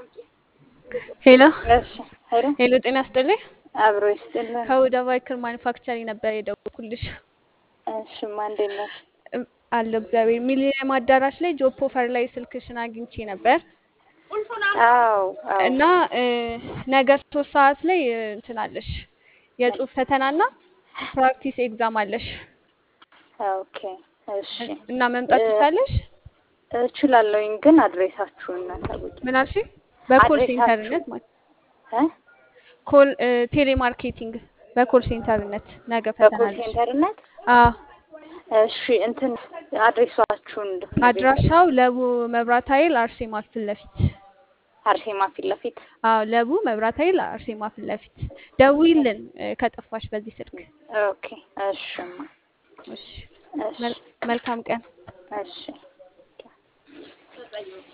ሄሎ እሺ ሄሎ ሄሎ፣ ጤና ይስጥልኝ። አብሮ ይስጥልን። ከሁዳ ባይክር ማኒፋክቸሪንግ ነበር የደወልኩልሽ። እሺማ እንዴት ነሽ? እም፣ አለሁ እግዚአብሔር። ሚሊኒየም አዳራሽ ላይ ጆብ ኦፈር ላይ ስልክሽን አግኝቼ ነበር አዎ አዎ እና እ፣ ነገ ሶስት ሰዓት ላይ እ፣ እንትን አለሽ የጽሁፍ ፈተናና ፕራክቲስ ኤግዛም አለሽ ኦኬ እሺ እና መምጣት እ፣ ትችላለሽ? እችላለሁኝ ግን አድሬሳችሁን ታውቂ ምን አልሽ? በኮል አድሬሳችሁ ሴንተርነት ማለት እ ኮል እ፣ ቴሌማርኬቲንግ በኮል ሴንተርነት ነገ ፈተና በኮል አለሽ። ሴንተርነት አዎ እሺ እንትን አድሬሳችሁን እንድትነግሪኝ አድራሻው ለቡ መብራት ኃይል አርሴማ ፊት ለፊት አርሴማ ፊት ለፊት አዎ ለቡ መብራት ኃይል አርሴማ ፊት ለፊት ደውይልን እ፣ ከጠፋሽ በዚህ ስልክ። ኦኬ እሺማ እሺ እሺ መል- መልካም ቀን። እሺ